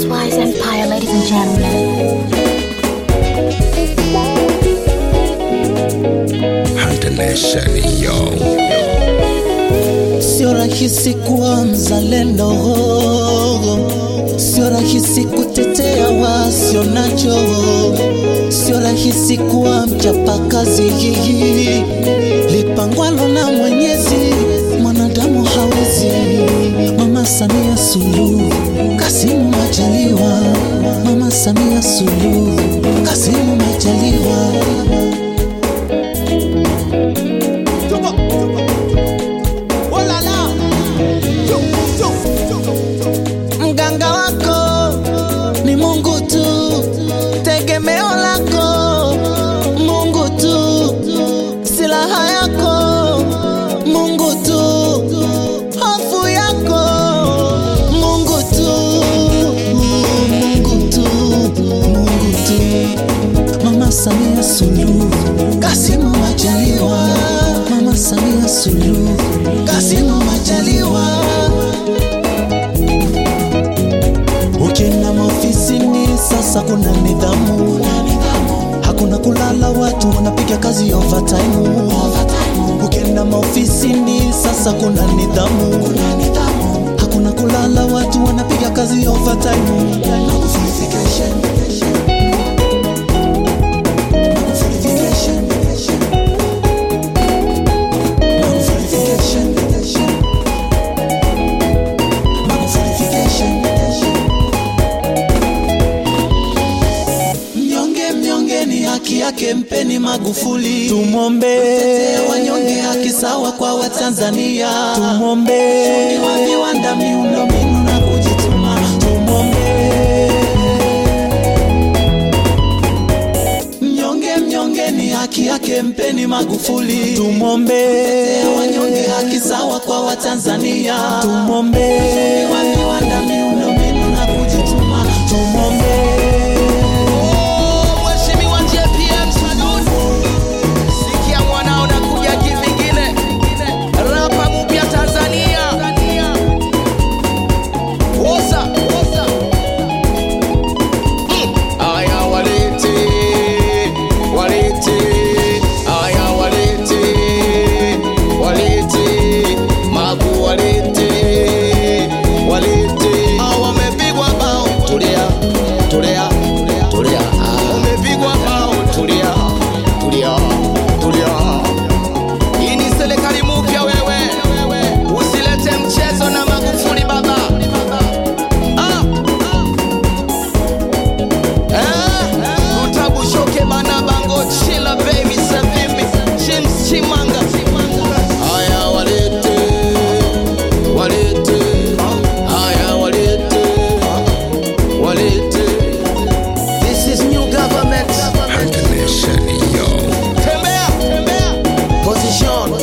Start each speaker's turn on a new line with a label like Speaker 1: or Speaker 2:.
Speaker 1: Wise Empire, ladies and gentlemen.
Speaker 2: Hunter Nation, yo.
Speaker 3: Sio rahisi kuwa mzalendo, sio rahisi kutetea wasio nacho, sio rahisi kuwa mchapakazi. Lipangwalo na Mwenyezi, mwanadamu hawezi. Mama Samia Suluhu, Kasimu Majaliwa, Mama Samia Suluhu, Kasimu Majaliwa. Mganga wako ni Mungu tu, tegemeo lako Mungu tu, silaha yako Mungu tu, hofu yako Mungu tu, Mungu tu, Mungu tu. Mama Samia Suluhu, Kasimu Majaliwa, Mama Samia Suluhu, Kasimu Majaliwa. Ukienda maofisini sasa kuna nidhamu, hakuna kulala, watu wanapiga kazi overtime. Ukienda maofisini sasa kuna nidhamu, hakuna kulala, watu wanapiga kazi overtime. Mnyonge mnyonge ni haki yake, mpeni Magufuli. Tumwombe wanyonge, haki sawa kwa Watanzania. Tumwombe wa viwanda, miundombinu na kujituma. Tumwombe mnyonge mnyonge ni haki yake, mpeni Magufuli. Tumwombe wanyonge, haki sawa kwa Watanzania. Tumwombe wa viwanda, miundombinu na kujituma. Tumwombe
Speaker 4: Mheshimiwa JPM Salud, sikia mwanao na kuja kivingine, rapa mpya Tanzania, woza woza, Mm. aya walete walete, aya walete walete, magu walete walete, Ah, wamepigwa bao, tulia tulia tulia, Ah, wamepigwa bao, tulia tulia tulia. Hii ni serikali mpya wewe, usilete mchezo na Magufuli baba. Ah. Eh, utabushoke bana bango chila baby savimi James Chimanga. Haya walete walete, haya walete walete. This is new government.
Speaker 2: Hunter Nation, yo.
Speaker 4: Tembea, tembea. Position.